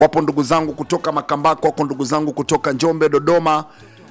wapo ndugu zangu kutoka Makambako, wako ndugu zangu kutoka Njombe, Dodoma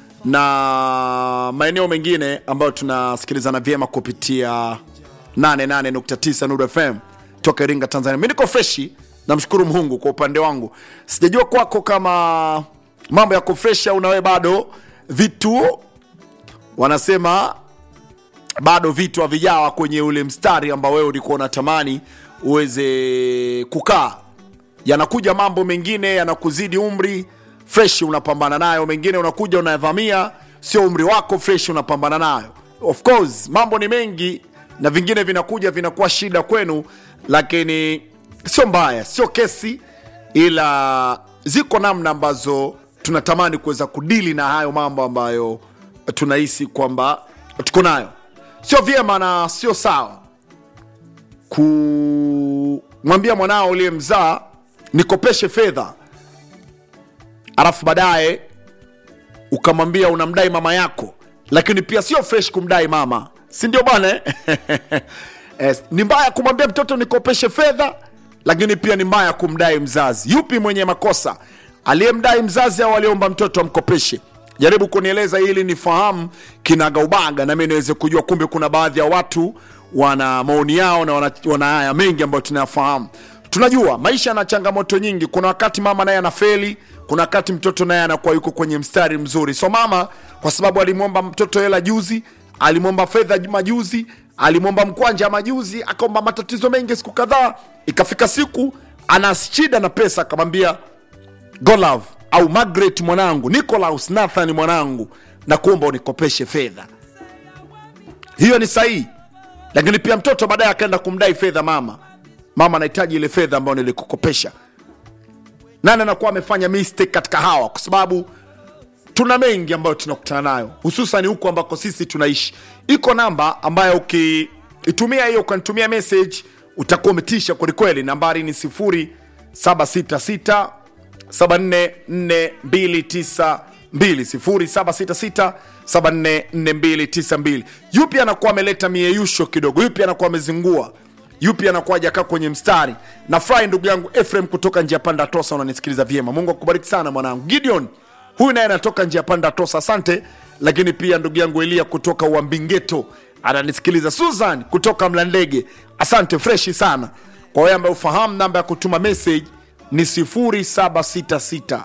na maeneo mengine ambayo tunasikilizana vyema kupitia 88.9 Nuru FM toka Iringa, Tanzania. Mi niko freshi, namshukuru Mungu kwa upande wangu. Sijajua kwako kama mambo yako fresh au nawe bado vitu wanasema bado vitu havijawa kwenye ule mstari ambao wewe ulikuwa unatamani uweze kukaa. Yanakuja mambo mengine yanakuzidi umri, fresh unapambana nayo, mengine unakuja unayavamia, sio umri wako, fresh unapambana nayo. Of course mambo ni mengi na vingine vinakuja vinakuwa shida kwenu, lakini sio mbaya, sio kesi, ila ziko namna ambazo tunatamani kuweza kudili na hayo mambo ambayo tunahisi kwamba tuko nayo. Sio vyema na sio sawa kumwambia mwanao uliyemzaa nikopeshe fedha, alafu baadaye ukamwambia unamdai mama yako, lakini pia sio fresh kumdai mama, si ndio bwana? Yes, ni mbaya kumwambia mtoto nikopeshe fedha, lakini pia ni mbaya kumdai mzazi. Yupi mwenye makosa, aliyemdai mzazi au aliomba mtoto amkopeshe? Jaribu kunieleza ili nifahamu kinagaubaga, nami niweze kujua kumbe kuna baadhi ya watu wana maoni yao na wana, wana haya mengi ambayo tunayafahamu. Tunajua maisha yana changamoto nyingi. Kuna wakati mama naye anafeli, kuna wakati mtoto naye anakuwa yuko kwenye mstari mzuri. So mama, kwa sababu alimwomba mtoto hela juzi, alimwomba fedha majuzi, alimwomba mkwanja majuzi, akaomba matatizo mengi siku kadhaa, ikafika siku ana shida na pesa, akamwambia Golove au Margaret mwanangu, Nicolaus Nathan mwanangu, na kuomba unikopeshe fedha. Hiyo ni sahihi, lakini pia mtoto baadaye akaenda kumdai fedha mama. Mama anahitaji ile fedha ambayo nilikukopesha. Nani anakuwa amefanya mistake katika hawa? Kwa sababu tuna mengi ambayo tunakutana nayo, hususan huku ambako sisi tunaishi. Iko namba ambayo ukiitumia hiyo ukanitumia message utakuwa umetisha kwelikweli. Nambari ni 0766 744292 0766744292. Yupi anakuwa ameleta mieyusho kidogo? Yupi anakuwa amezingua? Yupi anakuwa hajakaa kwenye mstari? Na furahi ndugu yangu Efrem kutoka njia panda Tosa, unanisikiliza vyema. Mungu akubariki sana mwanangu. Gideon huyu naye anatoka njia panda Tosa, asante. Lakini pia ndugu yangu Elia kutoka Uambingeto ananisikiliza. Susan kutoka Mlandege, asante, freshi sana. Kwa wewe ambaye ufahamu namba ya kutuma message ni 0766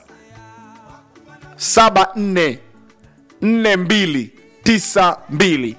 74 42 92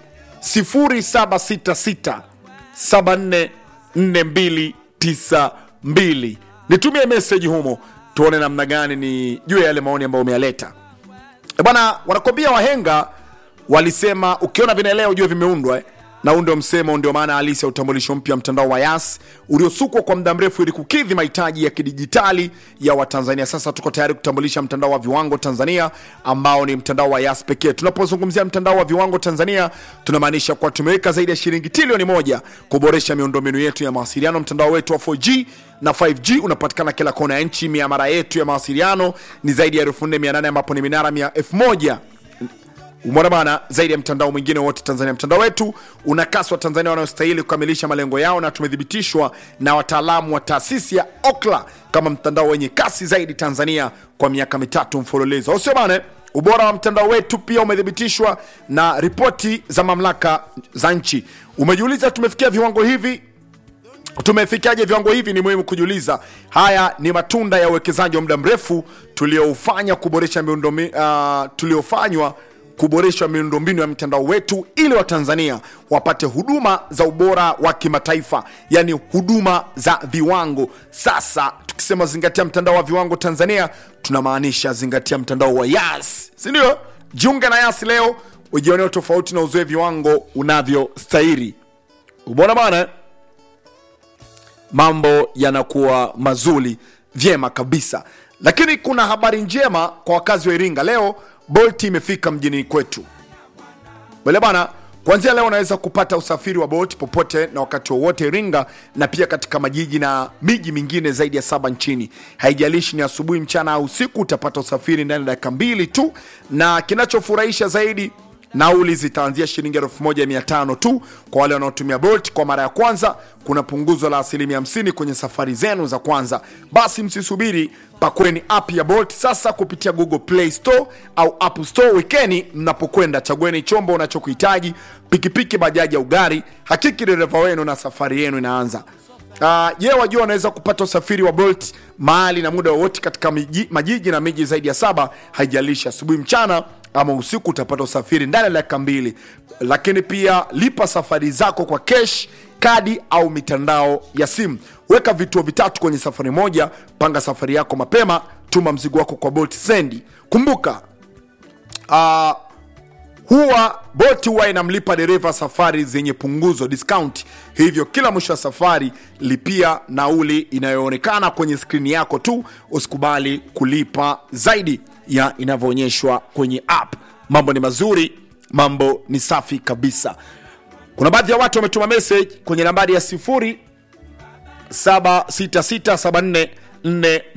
0766 74 42 92. Nitumie meseji humo tuone namna gani ni juu ya yale maoni ambayo umeyaleta. E bwana, wanakwambia wahenga walisema ukiona vinaelea ujue vimeundwa eh? na huu ndio msemo, ndio maana halisi ya utambulisho mpya mtandao wa Yas uliosukwa kwa muda mrefu ili kukidhi mahitaji ya kidijitali ya Watanzania. Sasa tuko tayari kutambulisha mtandao wa viwango Tanzania ambao ni mtandao wa Yas pekee. Tunapozungumzia mtandao wa viwango Tanzania, tunamaanisha kuwa tumeweka zaidi ya shilingi trilioni moja kuboresha miundombinu yetu ya mawasiliano. Mtandao wetu wa 4G na 5G unapatikana kila kona ya nchi. Miamara yetu ya mawasiliano ni zaidi ya 4800 ambapo ni minara 1000 Umeona bana, zaidi ya mtandao mwingine wote Tanzania. Mtandao wetu una kasi wa Tanzania wanaostahili kukamilisha malengo yao, na tumethibitishwa na wataalamu wa taasisi ya Okla kama mtandao wenye kasi zaidi Tanzania kwa miaka mitatu mfululizo, au sio bana? Ubora wa mtandao wetu pia umethibitishwa na ripoti za mamlaka za nchi. Umejiuliza tumefikia viwango hivi tumefikiaje viwango hivi? Ni muhimu kujiuliza. Haya ni matunda ya uwekezaji wa muda mrefu tuliofanya kuboresha miundombinu uh, tuliofanywa kuboreshwa miundombinu ya mtandao wetu ili watanzania wapate huduma za ubora wa kimataifa, yani huduma za viwango. Sasa tukisema zingatia mtandao wa viwango Tanzania, tunamaanisha zingatia mtandao wa Yas, si ndio? Jiunge na Yas leo ujioneo tofauti na uzoe viwango unavyostahili. Ubona bana, mambo yanakuwa mazuri vyema kabisa. Lakini kuna habari njema kwa wakazi wa Iringa leo Bolt imefika mjini kwetu bale bana. Kuanzia leo unaweza kupata usafiri wa Bolt popote na wakati wowote Iringa, na pia katika majiji na miji mingine zaidi ya saba nchini. Haijalishi ni asubuhi, mchana au usiku, utapata usafiri ndani ya dakika mbili tu, na kinachofurahisha zaidi nauli zitaanzia shilingi 1500 tu kwa wale wanaotumia bolt kwa mara ya kwanza kuna punguzo la asilimia 50 kwenye safari zenu za kwanza basi msisubiri pakweni app ya bolt sasa kupitia google play store au app store wekeni mnapokwenda chagueni chombo unachokuhitaji pikipiki bajaji au gari hakiki dereva wenu na safari yenu inaanza Uh, je, wajua wanaweza kupata usafiri wa Bolt mahali na muda wowote katika miji, majiji na miji zaidi ya saba, haijalishi asubuhi, mchana ama usiku, utapata usafiri ndani ya dakika mbili. Lakini pia lipa safari zako kwa cash, kadi au mitandao ya simu. Weka vituo vitatu kwenye safari moja, panga safari yako mapema, tuma mzigo wako kwa Bolt Sendi. Kumbuka uh, huwa boti huwa inamlipa dereva safari zenye punguzo discount hivyo kila mwisho wa safari lipia nauli inayoonekana kwenye skrini yako tu usikubali kulipa zaidi ya inavyoonyeshwa kwenye app mambo ni mazuri mambo ni safi kabisa kuna baadhi ya watu wametuma message kwenye nambari ya 076674